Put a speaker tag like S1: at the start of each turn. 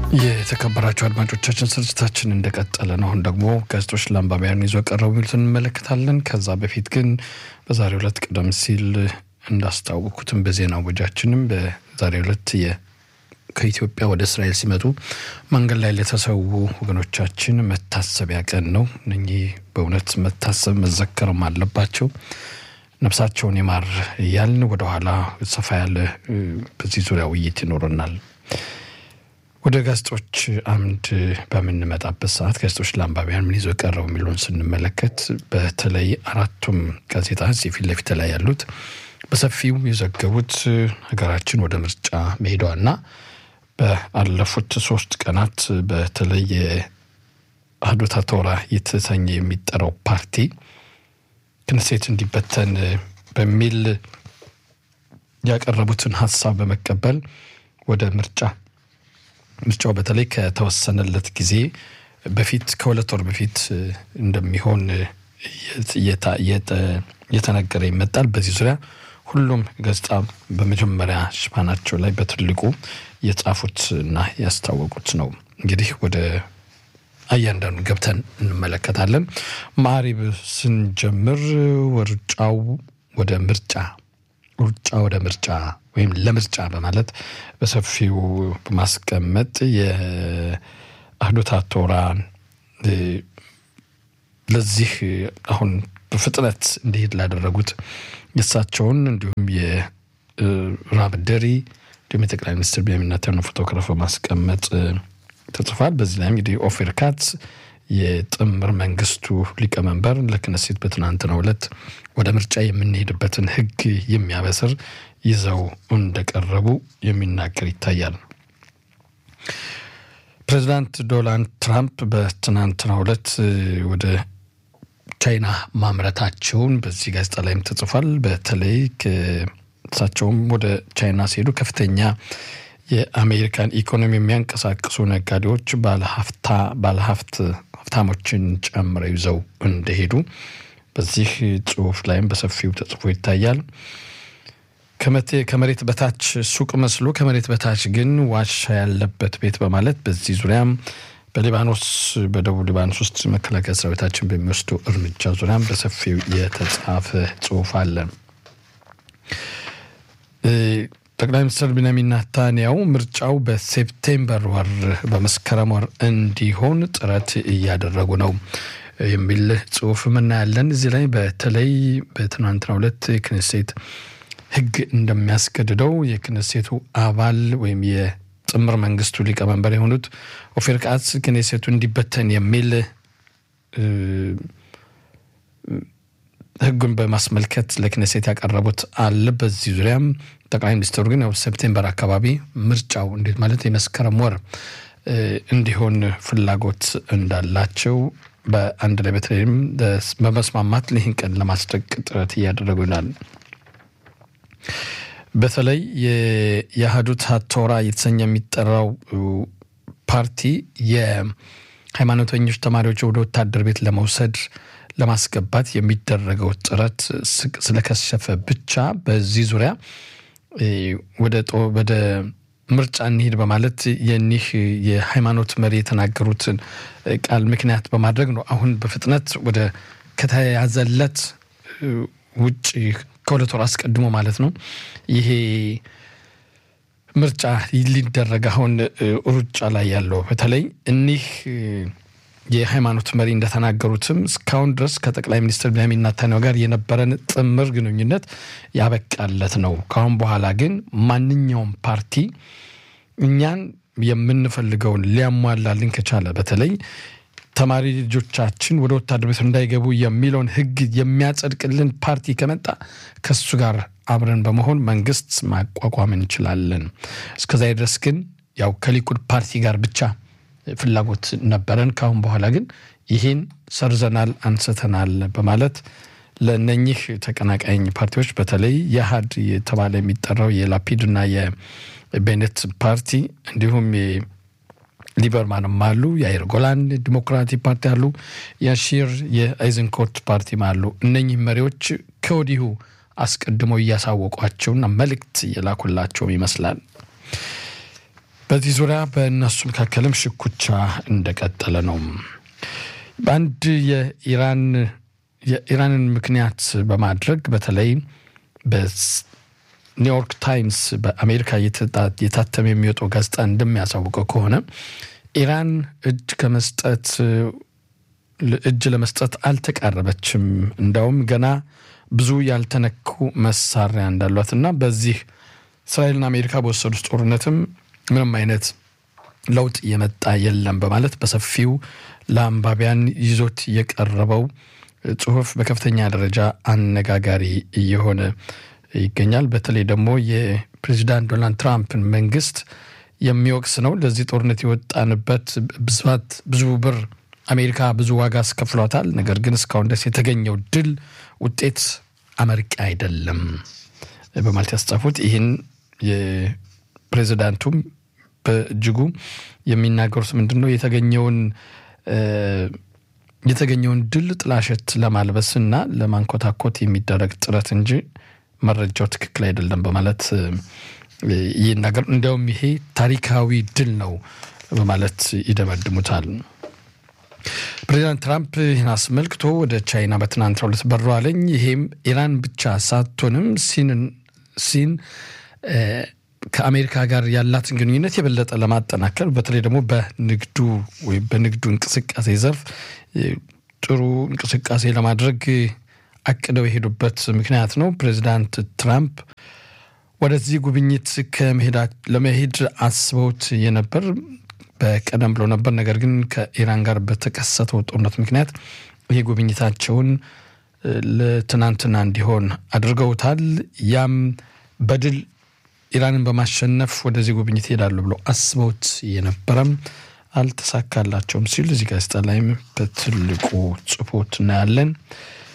S1: የተከበራቸው አድማጮቻችን ስርጭታችን እንደቀጠለ ነው። አሁን ደግሞ ጋዜጦች ለአንባቢያን ይዞ ቀረቡ የሚሉትን እንመለከታለን። ከዛ በፊት ግን በዛሬው ዕለት ቀደም ሲል እንዳስታወቁትም በዜና ወጃችንም በዛሬው ዕለት ከኢትዮጵያ ወደ እስራኤል ሲመጡ መንገድ ላይ ለተሰዉ ወገኖቻችን መታሰቢያ ቀን ነው። እነኚህ በእውነት መታሰብ መዘከርም አለባቸው። ነፍሳቸውን ይማር እያልን ወደኋላ ሰፋ ያለ በዚህ ዙሪያ ውይይት ይኖረናል። ወደ ጋዜጦች አምድ በምንመጣበት ሰዓት ጋዜጦች ለአንባቢያን ምን ይዞ ቀረቡ የሚለውን ስንመለከት በተለይ አራቱም ጋዜጣ እዚህ ፊት ለፊት ላይ ያሉት በሰፊው የዘገቡት ሀገራችን ወደ ምርጫ መሄዷና በአለፉት ሶስት ቀናት በተለይ የአህዶታ ቶራ የተሰኘ የሚጠራው ፓርቲ ክነሴት እንዲበተን በሚል ያቀረቡትን ሀሳብ በመቀበል ወደ ምርጫ ምርጫው በተለይ ከተወሰነለት ጊዜ በፊት ከሁለት ወር በፊት እንደሚሆን እየተነገረ ይመጣል። በዚህ ዙሪያ ሁሉም ገጽታ በመጀመሪያ ሽፋናቸው ላይ በትልቁ የጻፉት እና ያስታወቁት ነው። እንግዲህ ወደ እያንዳንዱ ገብተን እንመለከታለን። ማሪብ ስንጀምር ሩጫው ወደ ምርጫ ሩጫ ወደ ምርጫ ወይም ለምርጫ በማለት በሰፊው በማስቀመጥ የአህዶታ ቶራ ለዚህ አሁን በፍጥነት እንዲሄድ ላደረጉት የእሳቸውን እንዲሁም የራብ ደሪ እንዲሁም የጠቅላይ ሚኒስትር ቤንያሚን ኔታንያሁ ፎቶግራፍ በማስቀመጥ ተጽፏል። በዚህ ላይም እንግዲህ ኦፌር ካትስ የጥምር መንግስቱ ሊቀመንበር ለክነሴት በትናንትናው ዕለት ወደ ምርጫ የምንሄድበትን ሕግ የሚያበስር ይዘው እንደቀረቡ የሚናገር ይታያል። ፕሬዚዳንት ዶናልድ ትራምፕ በትናንትናው ዕለት ወደ ቻይና ማምረታቸውን በዚህ ጋዜጣ ላይም ተጽፏል። በተለይ እሳቸውም ወደ ቻይና ሲሄዱ ከፍተኛ የአሜሪካን ኢኮኖሚ የሚያንቀሳቅሱ ነጋዴዎች ባለሀብታ ባለሀብት ሀብታሞችን ጨምረው ይዘው እንደሄዱ በዚህ ጽሁፍ ላይም በሰፊው ተጽፎ ይታያል። ከመሬት በታች ሱቅ መስሎ ከመሬት በታች ግን ዋሻ ያለበት ቤት በማለት በዚህ ዙሪያም በሊባኖስ በደቡብ ሊባኖስ ውስጥ መከላከያ ሰራዊታችን በሚወስዱ እርምጃ ዙሪያም በሰፊው የተጻፈ ጽሁፍ አለ። ጠቅላይ ሚኒስትር ቢንያሚን ኔታንያሁ ምርጫው በሴፕቴምበር ወር በመስከረም ወር እንዲሆን ጥረት እያደረጉ ነው የሚል ጽሁፍ እናያለን። እዚህ ላይ በተለይ በትናንትናው ዕለት የክኔሴት ሕግ እንደሚያስገድደው የክኔሴቱ አባል ወይም የጥምር መንግስቱ ሊቀመንበር የሆኑት ኦፌር ካትስ ክኔሴቱ እንዲበተን የሚል ሕጉን በማስመልከት ለክኔሴት ያቀረቡት አለ። በዚህ ዙሪያም ጠቅላይ ሚኒስትሩ ግን ያው ሴፕቴምበር አካባቢ ምርጫው እንዴት ማለት የመስከረም ወር እንዲሆን ፍላጎት እንዳላቸው በአንድ ላይ በተለይም በመስማማት ይህን ቀን ለማስደቅ ጥረት እያደረጉ ይላል። በተለይ የአህዱት ቶራ የተሰኘ የሚጠራው ፓርቲ የሃይማኖተኞች ተማሪዎች ወደ ወታደር ቤት ለመውሰድ ለማስገባት የሚደረገው ጥረት ስለከሸፈ ብቻ በዚህ ዙሪያ ወደ ምርጫ እንሂድ በማለት የኒህ የሃይማኖት መሪ የተናገሩትን ቃል ምክንያት በማድረግ ነው አሁን በፍጥነት ወደ ከተያዘለት ውጭ ከሁለት ወር አስቀድሞ ማለት ነው ይሄ ምርጫ ሊደረግ አሁን ሩጫ ላይ ያለው በተለይ እኒህ የሃይማኖት መሪ እንደተናገሩትም እስካሁን ድረስ ከጠቅላይ ሚኒስትር ቤንያሚን ኔታንያሁ ጋር የነበረን ጥምር ግንኙነት ያበቃለት ነው። ከአሁን በኋላ ግን ማንኛውም ፓርቲ እኛን የምንፈልገውን ሊያሟላልን ከቻለ በተለይ ተማሪ ልጆቻችን ወደ ወታደር ቤት እንዳይገቡ የሚለውን ሕግ የሚያጸድቅልን ፓርቲ ከመጣ ከሱ ጋር አብረን በመሆን መንግስት ማቋቋም እንችላለን። እስከዚያ ድረስ ግን ያው ከሊኩድ ፓርቲ ጋር ብቻ ፍላጎት ነበረን። ካሁን በኋላ ግን ይህን ሰርዘናል፣ አንስተናል በማለት ለእነኚህ ተቀናቃኝ ፓርቲዎች በተለይ የአሃድ የተባለ የሚጠራው የላፒድና የቤኔት ፓርቲ እንዲሁም ሊበርማንም አሉ፣ የአይር ጎላን ዲሞክራቲክ ፓርቲ አሉ፣ የሺር የአይዘንኮት ፓርቲም አሉ። እነኚህ መሪዎች ከወዲሁ አስቀድመው እያሳወቋቸውና መልእክት እየላኩላቸውም ይመስላል። በዚህ ዙሪያ በእነሱ መካከልም ሽኩቻ እንደቀጠለ ነው። በአንድ የኢራን የኢራንን ምክንያት በማድረግ በተለይ በኒውዮርክ ታይምስ በአሜሪካ የታተመ የሚወጣው ጋዜጣ እንደሚያሳውቀው ከሆነ ኢራን እጅ ከመስጠት እጅ ለመስጠት አልተቃረበችም። እንዳውም ገና ብዙ ያልተነኩ መሳሪያ እንዳሏትና በዚህ እስራኤልና አሜሪካ በወሰዱት ጦርነትም ምንም አይነት ለውጥ የመጣ የለም በማለት በሰፊው ለአንባቢያን ይዞት የቀረበው ጽሁፍ በከፍተኛ ደረጃ አነጋጋሪ እየሆነ ይገኛል። በተለይ ደግሞ የፕሬዚዳንት ዶናልድ ትራምፕን መንግስት የሚወቅስ ነው። ለዚህ ጦርነት የወጣንበት ብዛት ብዙ ብር አሜሪካ ብዙ ዋጋ አስከፍሏታል። ነገር ግን እስካሁን ድረስ የተገኘው ድል ውጤት አመርቂ አይደለም በማለት ያስጻፉት ይህን የፕሬዚዳንቱም በእጅጉ የሚናገሩት ምንድን ነው የተገኘውን የተገኘውን ድል ጥላሸት ለማልበስና ለማንኮታኮት የሚደረግ ጥረት እንጂ መረጃው ትክክል አይደለም በማለት ይናገር። እንዲያውም ይሄ ታሪካዊ ድል ነው በማለት ይደመድሙታል። ፕሬዚዳንት ትራምፕ ይህን አስመልክቶ ወደ ቻይና በትናንትናው ዕለት በረዋለኝ። ይሄም ኢራን ብቻ ሳትሆንም ሲን ከአሜሪካ ጋር ያላትን ግንኙነት የበለጠ ለማጠናከር በተለይ ደግሞ በንግዱ ወይም በንግዱ እንቅስቃሴ ዘርፍ ጥሩ እንቅስቃሴ ለማድረግ አቅደው የሄዱበት ምክንያት ነው። ፕሬዚዳንት ትራምፕ ወደዚህ ጉብኝት ለመሄድ አስበውት የነበር በቀደም ብሎ ነበር። ነገር ግን ከኢራን ጋር በተከሰተው ጦርነት ምክንያት ይህ ጉብኝታቸውን ለትናንትና እንዲሆን አድርገውታል። ያም በድል ኢራንን በማሸነፍ ወደዚህ ጉብኝት ይሄዳሉ ብሎ አስበውት የነበረም አልተሳካላቸውም ሲል እዚህ ጋዜጣ ላይም በትልቁ ጽፎት እናያለን።